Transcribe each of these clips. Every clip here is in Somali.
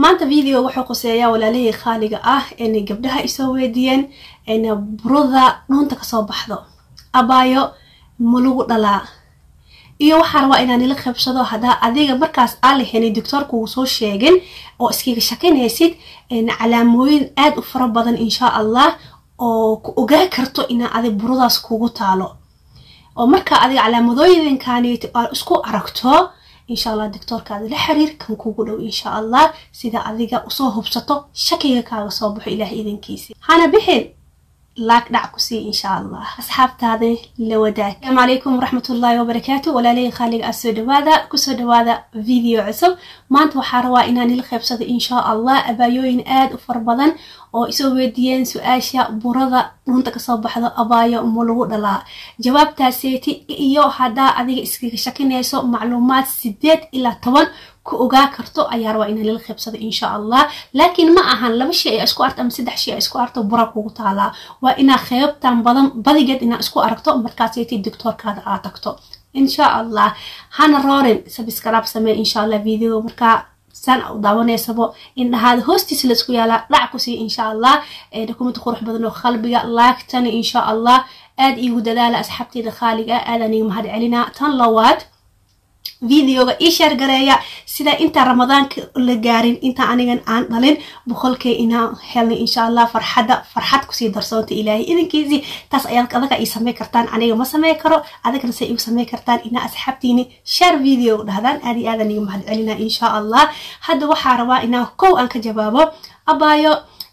maanta video wuxuu quseeyaa walaalihii khaaliga ah inay gabdhaha isoo weydiiyeen ina burada dhuunta kasoo baxdo abaayo ma lagu dhalaa iyo waxaa rabaa inaan ila qaybsado haddaa adiga markaas aan lahaynay doctoorkugu soo sheegin oo iskiga shakinaysid calaamooyin aada u fara badan insha allah oo ku ogaa karto inaa adig buradaas kugu taalo oo markaa adiga calaamadooyinkaanit aad isku aragto insha allah doctoorkaada la xiriir kan kugu dhow insha allah sida adiga usoo hubsato shakiga kaaga soo baxo ilaah idinkiisi hana bixin laag dhac ku sii insha allah asxaabtaada la wadaag asalaamu calaykum waraxmatullaahi wabarakaatu walaalihii khaaliga ah soo dhawaada kusoo dhawaada video cusub maanta waxaa rabaa inaan ila qaybsado insha allah abaayooyin aada u fara badan oo isoo weydiiyeen su-aasha burada dhunta kasoo baxdo abaayo ma lagu dhalaa jawaabtaaseeti iyo haddaa adiga iskaga shakinayso macluumaad sideed ilaa toban ku ogaa karto ayaa rabaa inaan lala qaybsado insha allah laakiin ma ahan laba shay ay isku arto ama saddex shay ay isku arto bura kugu taalaa waa inaa qeybtan badan badigeed inaa isku aragto markaasaytii doctoorkaada aad tagto insha allah hana roorin sabiskarab samee insha allah videoga markaa saan u daawanaysabo indhahaada hoostiisa laisku yaalaa dhac kusii insha allah dokumenti qurux badan oo qalbiga laagtana insha allah aada iigu dadaala asxaabteeda khaaliga aadaan iga mahad celinaa tan lawaad videoga ii sheer gareeya sida intaan ramadaanka la gaarin intaa anigan aan dhalin boqolkee inaan helnay insha allah farxadda farxad kusii darsoonta ilaahay idinkiisii taas ayaad adaga ii samey kartaan aniga ma samey karo adigana se igu samey kartaan inaa asxaabtiini sheer video dhahdaan aad iyo aadan iga mahad celinaa insha allah hadda waxaa rabaa inaan kow aan ka jawaabo abaayo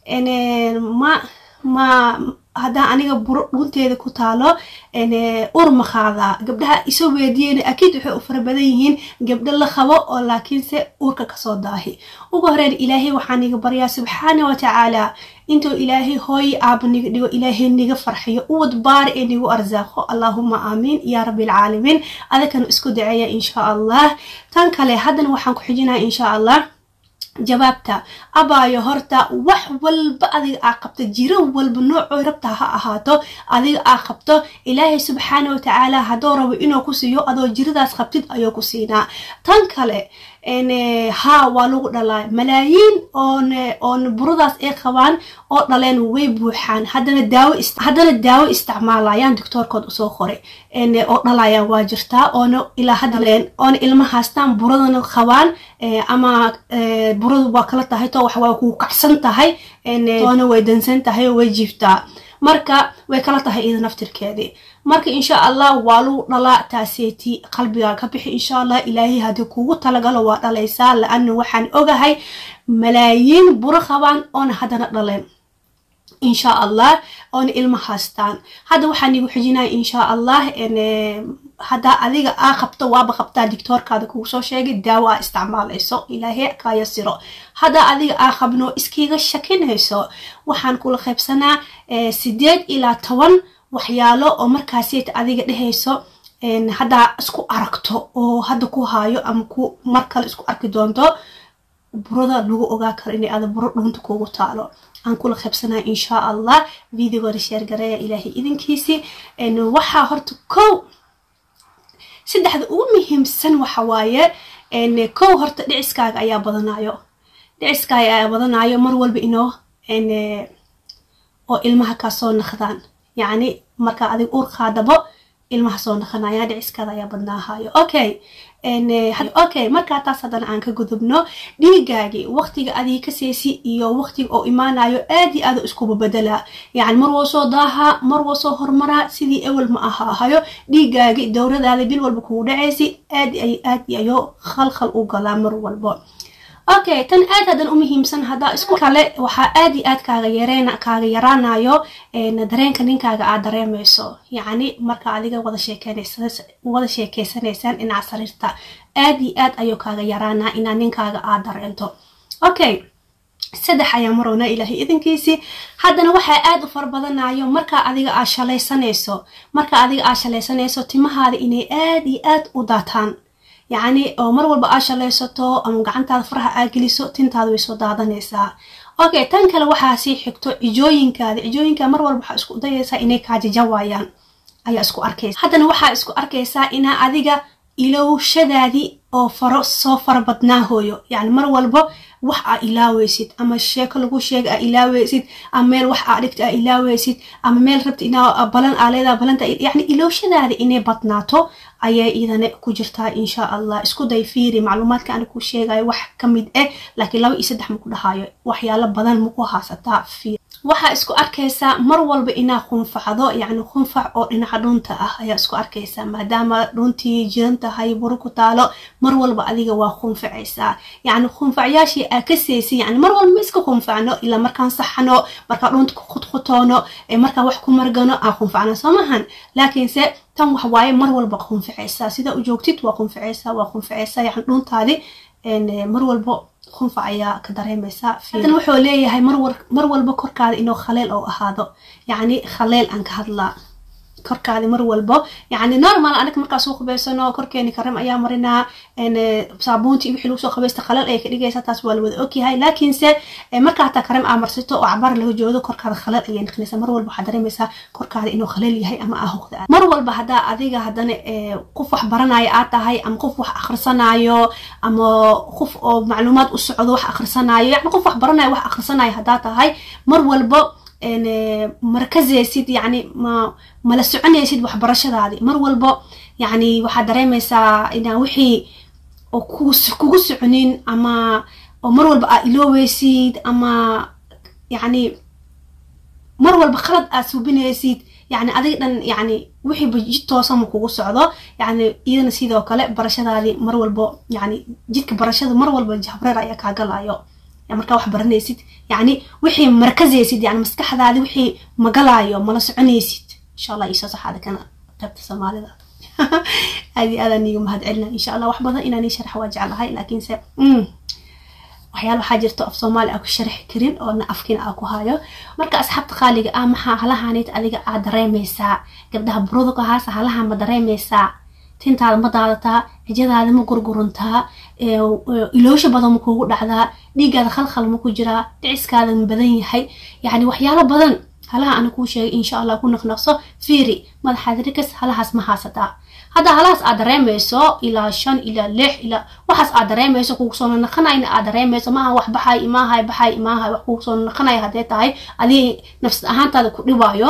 ma ma haddaa aniga buro dhunteeda ku taalo ur ma qaadaa gabdhaha isoo weydiiyeen akiid waxay u fara badan yihiin gabdho la qabo oo laakiinse uurka kasoo daahi ugu horeyn ilaahay waxaan iga baryaa subxaana wa tacaala intuu ilaahay hooyi aaba niga dhigo ilaahay niga farxiyo uwad baari ee nigu arsaaqo allaahuma aamiin yaa rabbi alcaalamiin adakana isku daceeya insha allah tan kale haddana waxaan ku xijinaya insha allah jawaabta abaayo horta wax walba adiga aa qabto jiro walba noocoo rabta ha ahaato adiga aa qabto ilaahay subxaana wa tacaala hadduu rabo inuu ku siiyo adoo jiradaas qabtid ayuu ku siinaa tan kale haa waa lagu dhalaa malaayiin oon oon buradaas ay qabaan oo dhaleen way buuxaan haddana daawo haddana daawo isticmaalayaan doctoorkood usoo qoray oo dhalayaan waa jirtaa oona ilaa haddaleen oona ilma haastaan buradana qabaan ama buradu waa kala tahay to wax waa kuu kacsan tahay toona way dansan tahay oo way jiiftaa marka way kala tahay iyada naftirkeedii marka insha allah waa lagu dhalaa taaseeti qalbigaa ka bixi insha allah ilaahay haddii kugu talagalo waa dhalaysaa la-ana waxaan ogahay malaayiin buro qabaan oona haddana dhaleen insha allah oona ilma haastaan hadda waxaan igu xijinaya insha allah haddaa adiga aa qabto waaba qabtaa dictoorkaada kugu soo sheegay daawo aa isticmaalayso ilaahay kaya siro haddaa adiga aa qabno iskiga shakinayso waxaan kula qaybsanaa sideed ilaa toban waxyaalo oo markaasiyt adiga dhehayso haddaa isku aragto oo hadda ku haayo ama ku mar kale isku arki doonto burada lagu ogaa karo inay ada buro dhuunta kugu taalo aan kula qaybsanaya insha allah videogooda sheergareeya ilaahay idinkiisi waxaa horta kow saddexda ugu muhiimsan waxa waaye kow horta dhiciskaaga ayaa badanayo dhiciskaaga ayaa badanayo mar walba inoo oo ilmaha kaa soo naqdaan yacni markaa adig uur qaadabo ilmaha soo naqanaya dhiciskaada ayaa badnaahayo okay okay markaa taas haddana aan ka gudubno dhiigaagii waqtiga adii ka seesi iyo waqtiga oo imaanayo aad iyo aad iskuba bedelaa yacni mar woo soo daahaa mar woo soo hormaraa sidii ewel ma ahaahayo dhiigaagii dowradaada bil walba kugu dhacaysi aad aad ayoo khalkhal u galaa mar walbo okay tan aad haddan u muhiimsan haddaa isku kale waxaa aad iyo aad kaaga yareen kaaga yaraanayo dareenka ninkaaga aad dareemayso yacni marka adiga wada sheekeynaysa wada sheekeysanaysaan dhinaca sariirta aad iyo aad ayuu kaaga yaraanaa inaa ninkaaga aad dareento okay saddex ayaa marownaa ilaahay idinkiisii haddana waxaa aad u fara badanayo markaa adiga aad shalaysanayso markaa adiga aad shalaysanayso timahaada inay aad iyo aad u daataan yacni oo mar walba aa shalaysato ama gacantaada faraha aa geliso tintaada way soo daadanaysaa okay tan kale waxaa sii xigto cijooyinkaada cijooyinkaa mar walba waxaa isku dayaysaa inay kaajajawaayaan ayaa isku arkaysa haddana waxaa isku arkaysaa inaa adiga ilowshadaadii oo faro soo fara badnaahooyo yacni mar walba wax aa ilaaweysid ama sheeko lagu sheega aa ilaaweysid ama meel wax aa dhigta aa ilaaweysid ama meel rabta inaa balan aa leedaha balanta yacni ilowshadaada inay badnaato ayay idane ku jirtaa insha allah isku day fiiri macluumaadka ana ku sheegayo wax ka mid ah laakiin laba iyo saddex maku dhahayo waxyaalo badan maku haasataa fiir waxaa isku arkaysaa mar walba inaa khunfacdo yacni khunfac oo dhinaca dhuunta ah ayaa isku arkaysaa maadaama dhuuntii jiran tahay buru ku taalo mar walba adiga waa khunfacaysaa yacni khunfacyaashii aa ka seysi yani mar walba ma iska khunfacno ilaa markaan saxano markaa dhuunta ku khudkhutoono markaa wax ku margano aan khunfacno soo mahan laakiinse tan wax waaye mar walba khunfacaysaa sida u joogtid waa khunfacaysaa waa khunfacaysaa yani dhuuntaadi mar walba khunfac ayaa ka dareemaysaa hadan wuxuu leeyahay mar walba korkaada inuu khaleel oo ahaado yacni khaleel aan ka hadlaa korkaadi mar walbo yacni normal anaga markaa soo qubaysano korkeeni karam ayaa marinaa saabuunti wixii lagu soo qabaysta khaleel ayay ka dhigaysaa taas waa la wada ogyahay laakiinse markaa hataa karam aa marsato oo cabaar laga joodo korkaada khaleel ayay noqonaysaa mar walba waxaa dareemaysaa korkaada inuu khaleel yahay ama aa hoqda mar walba haddaa adiga haddana qof wax baranaayo aad tahay ama qof wax akhrisanaayo ama qof oo macluumaad u socdo wax akhrisanaayo yacni qof wax baranayo wax akhrisanaayo haddaa tahay mar walbo markazeysid yani ma mala soconaysid waxbarashadaadi mar walbo yani waxaad dareemaysaa inaa wixii oo kugu soconin ama oo mar walba aa ilooweysid ama yani mar walba khalad aad suubinaysid yani adiga dhan yani wixiiba jid toosama kugu socdo yani iyadana sidoo kale barashadaadi mar walbo yani jidka barashada mar walba jahbreer ayaa kaa galayo markaa wax baranaysid yani wixii markazaysid yani maskaxdaadi wixii magalaayo mala soconaysid insha allah iisoo saxaada kana qaybta soomaalida aadi aadaan iiga mahad celina insha allah wax badan inaan ii sharxa waa jeclahay laakiinse waxyaala waxaa jirto af soomaali aa ku sharxi karin oona afkiina aa ku hayo marka asxaabta qaaliga ah maxaa halahaanit adiga aa dareemaysaa gabdhaha burudukahaas halaha ma dareemaysaa tintaada ma daadataa cijadaada ma gurguruntaa iloosha badan ma kuugu dhacdaa dhiigaada khalkhal ma ku jiraa dhiciskaada ma badan yahay yacni waxyaalo badan halaha ana kuu sheegay insha allah ku naqnaqso fiiri madaxaad rikas halahaas ma haasataa hadda halahaas aad dareemayso ilaa shan ilaa lix ilaa waxaas aad dareemayso kugu soo naqanayna aad dareemayso maaha wax baxay imaahay baxay imaahay wax kugu soo naqanaya haddee tahay adii nafsad ahaantaada ku dhibaayo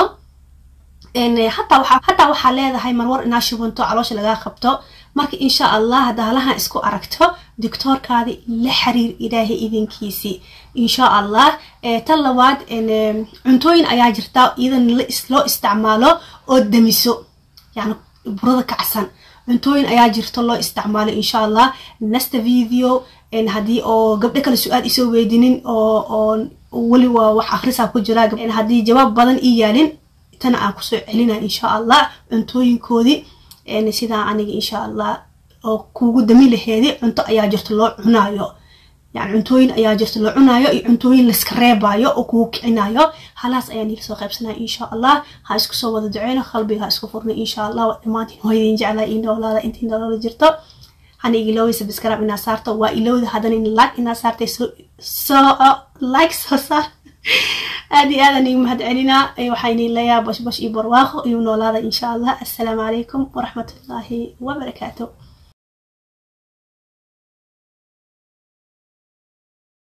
hataa waxaa leedahay marwar inaa shubanto caloosha lagaa qabto marka insha allah hadda halahan isku aragto doctoorkaadi la xiriir ilaahay idinkiisii insha allah tan labaad cuntooyin ayaa jirta iyadan loo isticmaalo oo damiso yani burada kacsan cuntooyin ayaa jirto loo isticmaalo insha allah nasta video haddii oo gabdho kale su-aal isoo weydinin oo weli waa wax akhrisaa ku jira haddii jawaab badan ii yaalin tana aan kusoo celina insha allah cuntooyinkoodii sidaa aniga insha allah oo kuugu dami laheedi cunto ayaa jirto loo cunaayo yani cuntooyin ayaa jirto loo cunaayo iyo cuntooyin layska reebayo oo kugu kicinayo halaas ayaan iila soo qaybsanaya insha allah ha isku soo wada duceyno qalbiga ha isku furnay insha allah dhammaantiin waa idin jeclaa ii noolaada intii nolola jirto hana igiloway subscribe inaa saarto waa ilowda haddana in like inaa saartay soo like soo saar aad iyo aadan igu mahad celinaa waxayni leeyaha bosh bosh iyo barwaaqo iyo noolaada insha allah assalaamu calaykum waraxmatullaahi wabarakaatu